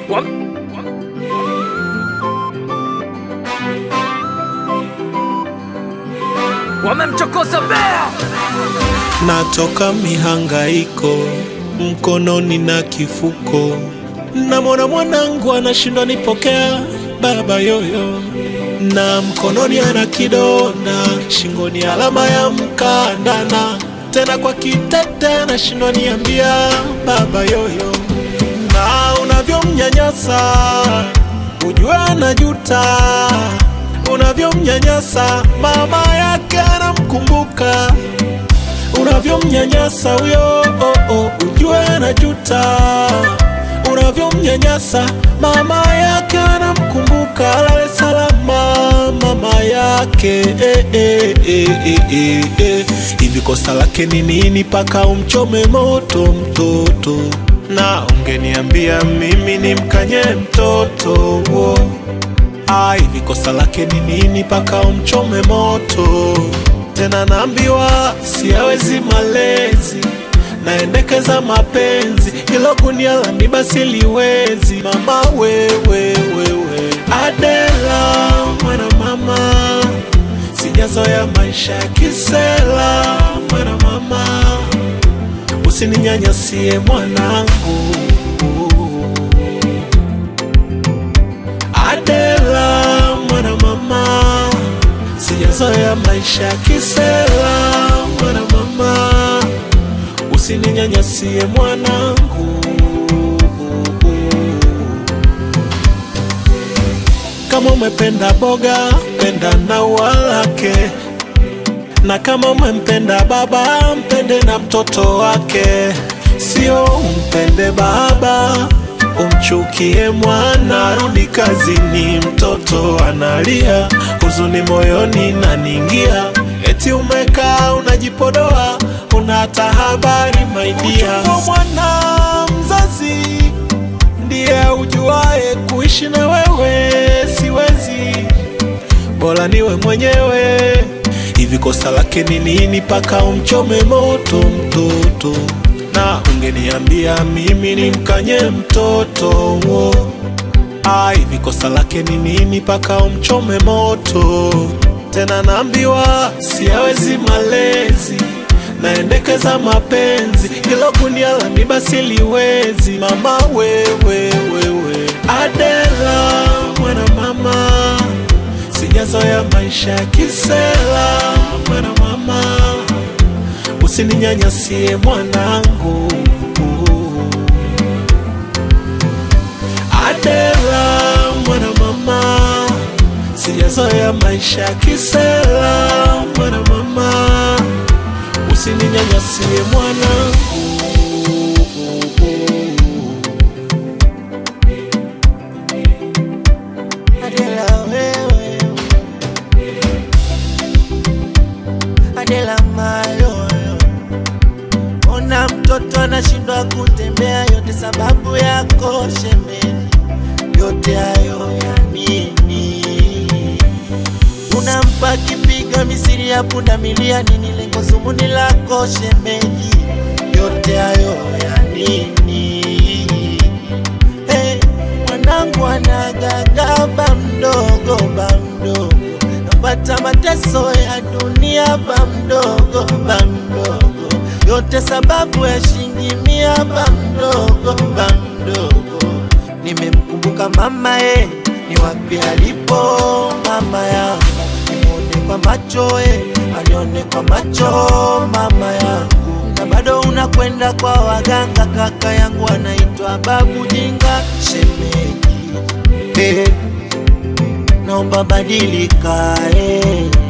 wamemchokoza bea natoka mihangaiko mkononi na kifuko, namwona mwanangu anashindwa nipokea baba yoyo, na mkononi ana kidonda, shingoni alama ya mkandana, tena kwa kitete anashindwa niambia baba yoyo, na unavyomnyanyasa ujue anajuta, unavyomnyanyasa mama yake anamkumbuka unavyomnyanyasa huyo oh, oh, ujue anajuta. Unavyomnyanyasa mama yake anamkumbuka, alale salama mama yake eh, eh, eh, eh, eh, eh. Hivi kosa lake ni nini paka umchome moto mtoto? Na ungeniambia mimi nimkanye mtoto oh. Ah, hivi kosa lake ni nini paka umchome moto? Tena naambiwa siyawezi malezi, naendekeza mapenzi, hilo gunia la miba siliwezi. Mama wewe wewe, Adela mwana mama, sijazoea maisha ya kisela. Mwana mama, usininyanyasie mwanangu. Adela mwana mama, sijazoea maisha ya kisela. Mwana mama, usininyanyasie mwanangu. Kama umependa boga, penda na ua lake, na kama umempenda baba, mpende na mtoto wake, sio umpende baba umchukie mwana. Rudi kazini, mtoto analia, huzuni moyoni naningia, eti umekaa unajipodoa, una hata habari maidia. Mwana mzazi ndiye ujuae kuishi na wewe, siwezi, bora niwe mwenyewe. Hivi kosa lake ni nini paka umchome moto mtoto? Na ungeniambia mimi nimkanye mtoto wo. Ah, hivi kosa lake ni nini paka umchome moto? Tena naambiwa siyawezi malezi, naendekeza mapenzi, hilo gunia la miba siliwezi. Mama wewe wewe, Adela mwana mama, sijazoea maisha ya kisela. Mwana mama, usininyanyasie mwanangu. Adela mwana mama, sijazoea maisha ya kisela. Mwana mama, usininyanyasie mwanangu. Adela wewe, Adela mayoyo, ona mtoto anashindwa kutembea, yote sababu yako shemeni, yote hayo ya nini? Unampa kipiga misiri ya pundamilia, nini lengo zumuni lako shemeji? Yote hayo ya nini? Hey, mwanangu anagaga ba mdogo ba mdogo, napata mateso ya dunia ba mdogo ba mdogo, yote sababu ya shilingi mia ba mdogo ba mdogo. Nimemkumbuka mama eh, ni wapi alipo mama yangu, nimuone kwa macho eh, anione kwa macho mama yangu, na bado unakwenda kwa waganga. Kaka yangu anaitwa babu jinga shemeji eh, naomba badilika eh.